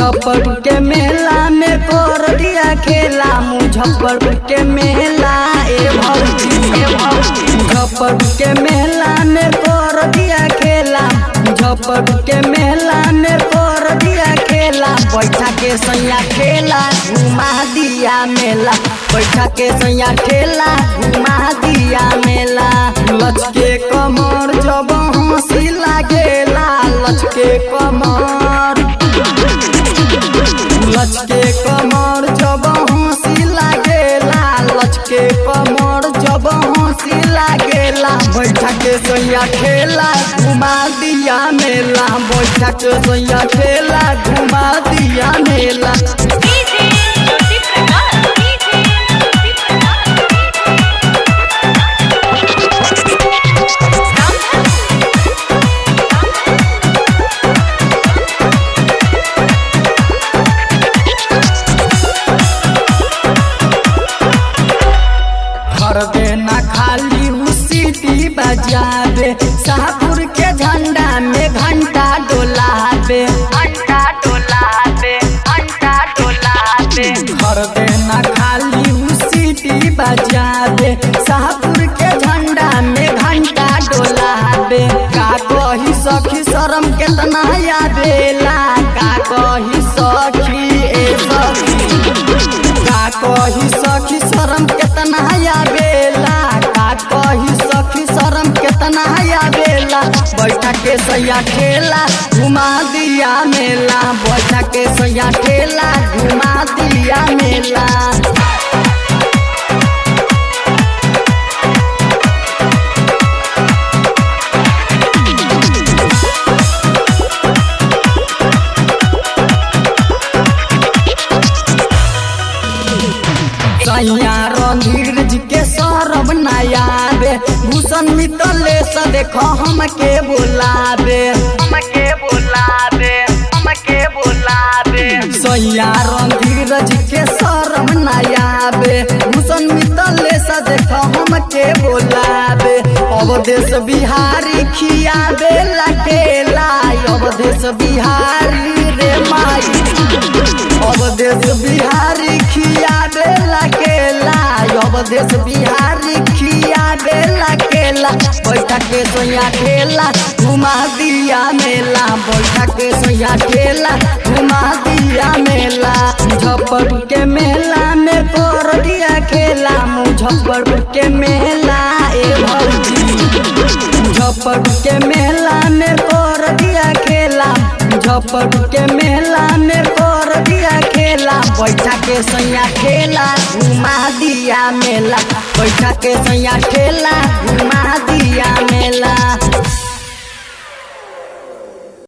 मुजफ्फरपुर के मेला में कर दिया खेला मुजफ्फरपुर के मेला ए भौजी ए भौजी मुजफ्फरपुर के मेला में कर दिया खेला मुजफ्फरपुर के मेला में कर दिया खेला बैठा के सैया खेला घुमा दिया मेला बैठा के सैया ठेला घुमा दिया मेला लचके कमर जब हंसी लागेला लचके कमर लचके कमर जब हंसी लागेला लचके कमर जब हंसी लागेला बैठा के सैया ठेला घुमा दिया मेला बैठा के सैया ठेला घुमा दिया मेला डीजे ज्योति प्रकाश डीजे ज्योति घर देना खाली उसी बजावे शाहपुर के झंडा में घंटा डोलावे घंटा डोलावे घंटा डोलावे घर देना खाली उसी बजावे शाहपुर के झंडा में घंटा डोलावे का कही सखी शरम केतना यादेला का कही सखी ए सखी का कही सखी शरम केतना आवेला का कही सखी शरम केतना आवेला बैठा के सैया ठेला घुमा दिया मेला बैठा के सैया ठेला घुमा दिया मेला सैया रणधीर जी के सरब नयाबे भूषण मितले से देखो हमके बुलाबे हमके बुलाबे हमके बुलाबे सैया रणधीर जी के सरब नयाबे भूषण मितले से देखो हमके बुलाबे अब देश बिहारी खियाबे लकेला अब देश बिहारी रे माई अब देश बिहारी खियाबे लकेला अब देश बिहारी खियाबे लकेला बैठा के सोया ठेला घुमा दिया मेला बैठा के सोया ठेला घुमा दिया मेला मुजफ्फरपुर के मेला में कर दिया खेला मुजफ्फरपुर के मेला ए भौजी मुजफ्फरपुर के मेला में कर दिया खेला मुजफ्फरपुर के मेला में कर दिया खेला बैठा के सैया ठेला घुमा दिया मेला बैठा के सैया ठेला घुमा दिया मेला